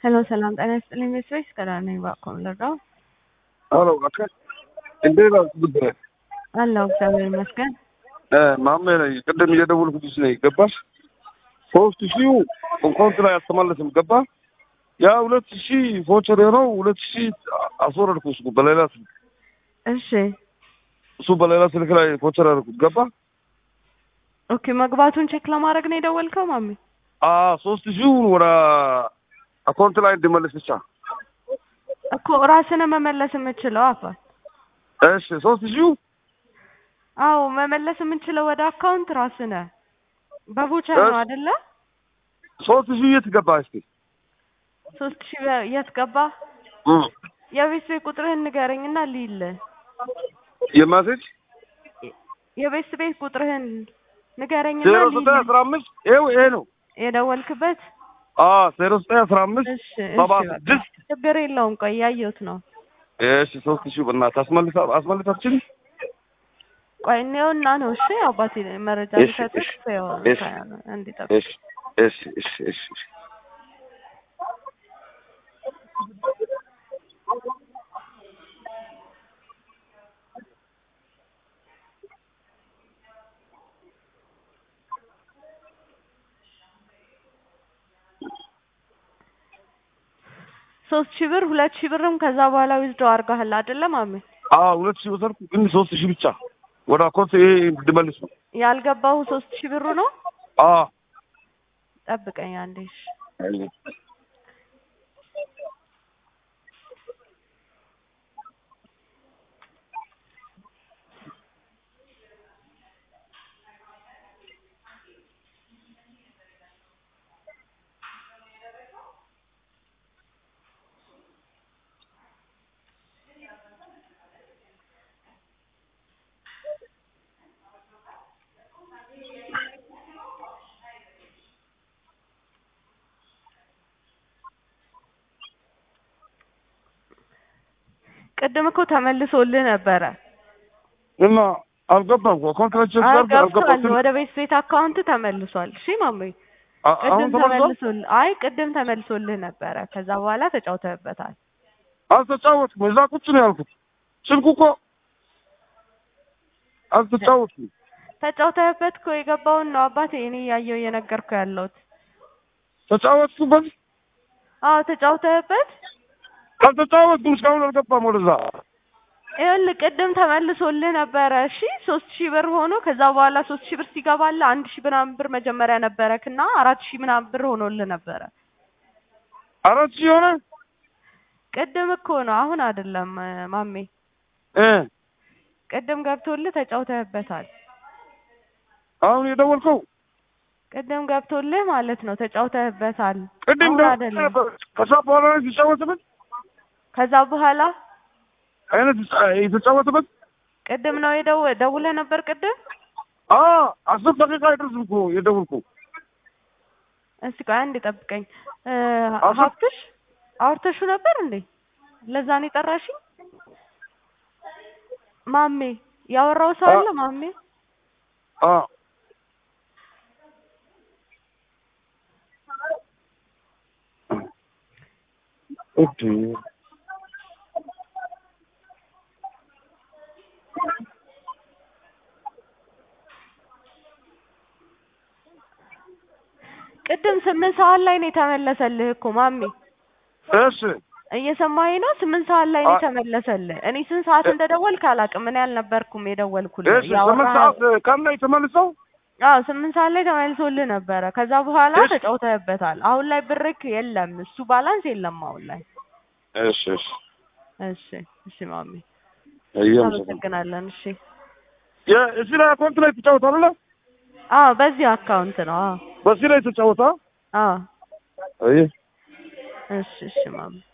ሄሎ ሰላም ጤና ይስጥልኝ ቤተሰቦች ከዳር ነኝ ባኮም ልርዳው አሎ አካ እንዴት ነው ብድረ አለሁ እግዚአብሔር ይመስገን ማሜ ነኝ። ቅድም እየደወልኩልሽ ነኝ። ገባሽ? ሶስት ሺው ኮንት ላይ አልተመለስም። ገባ? ያ ሁለት ሺህ ፎቸር የሆነው ሁለት ሺህ አስወረድኩ። እሱ በሌላ ስልክ እሺ እሱ በሌላ ስልክ ላይ ፎቸር ያደርኩት ገባ? ኦኬ መግባቱን ቼክ ለማድረግ ነው የደወልከው ማሚ አ ሶስት ሺው ወደ አካውንት ላይ እንዲመለስ ብቻ። እኮ ራስን መመለስ የምችለው አባ እሺ ሶስት ሺው አዎ መመለስ የምንችለው ወደ አካውንት ራስነ በቮቸር ነው አይደለ ሶስት ሺህ የት ገባ? እስቲ ሶስት ሺህ የት ገባ እም የቤት ቤት ቁጥርህን ንገረኝና ልይል የማሴጅ የቤት ቤት ቁጥርህን ንገረኝና ዜሮ ልይል ዘጠኝ አስራ አምስት ይኸው ይሄ ነው። የደወልክበት አ ዜሮ ዘጠኝ አስራ አምስት እሺ ሰባ እሺ በቃ ስድስት ችግር የለውም ቆይ ያየሁት ነው እሺ ሶስት ሺህ በእናትህ አስመልሳ አስመልሳችን ቆይ እኔውና ነው እሺ አባቴ መረጃ እሺ፣ ልሰጥህ እሺ፣ ያው እሺ። እንዲጠብቅ እሺ እሺ እሺ እሺ እሺ ሶስት ሺህ ብር ሁለት ሺህ ብርም ከዛ በኋላ ዊዝዶ አድርገሃል አይደለ ማሜ አዎ ሁለት ሺህ ወሰድኩ፣ ግን ሶስት ሺህ ብቻ ወደ አካውንት ይሄ እንድመልስ ነው። ያልገባው ሶስት ሺህ ብሩ ነው አዎ ጠብቀኝ አንዴ እሺ ቅድም እኮ ተመልሶልህ ነበረ እና አልገባም እኮ አካውንት ላይ ቼክ ሳደርግ ገብቷል አልገባም። ወደ ቤት ቤት አካውንት ተመልሷል እሺ ማሜ አ- አሁን ቅድም ተመልሷል። ተመልሶልህ አይ ቅድም ተመልሶልህ ነበረ ከዛ በኋላ ተጫውተህበታል አልተጫወትኩም። እዛ ቁጭ ነው ያልኩት። ስልኩ እኮ አልተጫወትኩም። ተጫውተህበት እኮ የገባውን ነው አባቴ እኔ እያየሁ እየነገርኩ ያለሁት ተጫወትኩበት። አዎ ተጫውተህበት አልተጫወትኩም። እስካሁን አልገባም ወደዛ። ይኸውልህ ቅድም ተመልሶልህ ነበረ እሺ ሶስት ሺህ ብር ሆኖ ከዛ በኋላ ሶስት ሺህ ብር ሲገባልህ አንድ ሺህ ምናምን ብር መጀመሪያ ነበረክ እና አራት ሺህ ምናምን ብር ሆኖልህ ነበረ አራት ሺህ ሆነ ቅድም እኮ ነው አሁን አይደለም እ፣ ማሜ እ ቅድም ገብቶልህ ተጫውተህበታል አሁን የደወልከው ቅድም ገብቶልህ ማለት ነው ተጫውተህበታል ቅድም አሁን ደውዬ አይደለም ነበር። ከዛ በኋላ ነው የተጫወተበት ከዛ በኋላ አይነት የተጫወተበት ቅድም ነው የደው ደውለህ ነበር ቅድም አ አስር ደቂቃ አይደርስም እኮ የደወልከው። እስቲ ቆይ አንዴ ጠብቀኝ እ፣ አቶ- ሀብትሽ አውርተሹ ነበር እንዴ ለዛ ነው የጠራሽኝ ማሜ ያወራው ሰው አለ ማሜ አ ኦኬ ቅድም ስምንት ሰዓት ላይ ነው የተመለሰልህ እኮ ማሜ እሺ እየሰማኸኝ ነው ስምንት ሰዓት ላይ ነው አ- የተመለሰልህ እኔ ስንት ሰዓት እንደደወልክ አላውቅም እኔ አልነበርኩም የደወልኩልህ እሺ ስምንት ያወራህ ሰዓት ቀን ላይ ተመልሰው አዎ ስምንት ሰዓት ላይ ተመልሶልህ ነበረ ከዛ በኋላ እሺ። ተጫውተህበታል አሁን ላይ ብርክ የለም እሱ ባላንስ የለም አሁን ላይ እሺ እሺ እሺ እሺ ማሜ አየም አመሰግናለን እሺ እዚህ ላይ አካውንት ላይ ተጫወታለ አዎ በዚህ አካውንት ነው አዎ በዚህ ላይ ተጫወታ አዎ አይ እሺ እሺ ማሜ